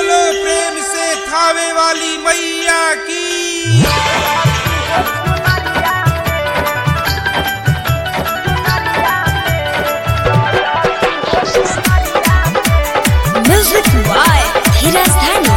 बोलो प्रेम से थावे वाली मैया की Music by Hiraz Dhani.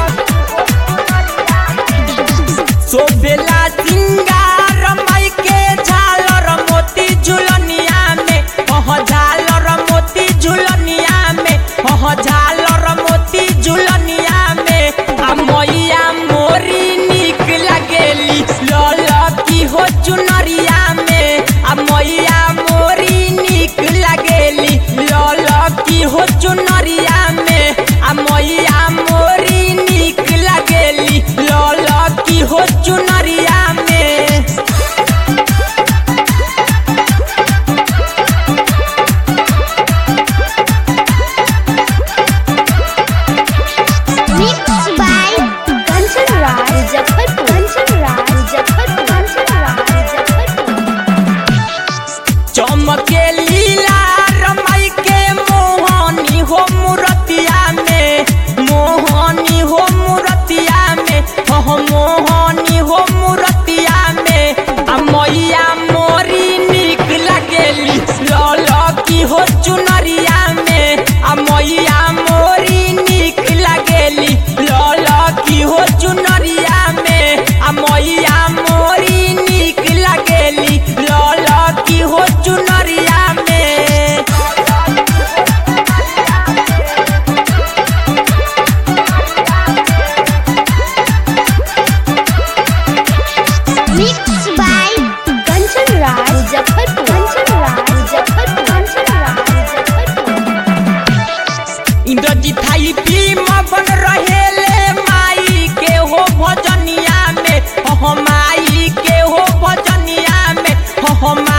शोभेला सिंगार माई के झालर मोती झुलनिया में ओह झालर मोती झुलनिया में ओह झालर मोती झुलनिया में आ मैया मोरी निक लगेली लल की हो चुनरिया में आ मैया मोरी निक लगेली लल की हो चुनरिया में आ मैया मोरी निक लगेली लल की हो चुनरिया में Mixed by Kanchan Raj Muzaffarpur. Kanchan Raj Muzaffarpur. Kanchan Raj Muzaffarpur. चमके लीला रमाई के मोहनी हो मूर्तिया में मोहनी हो मूर्तिया में ओह मोहनी हो मूर्तिया में आ मैया मोरी निक लगेली लल की हो चुनरिया में आ मैया मोरी निक लगेली लल की हो चुनरिया में आ मैया मोरी निक लगेली लल की हो चुनरिया में Mixed by Kanchan Raj Muzaffarpur. Kanchan Raj Muzaffarpur. Kanchan Raj Muzaffarpur. Indrajit थाई पी मगन रहेले माई के हो भजनिया में हो माई के हो भजनिया में हो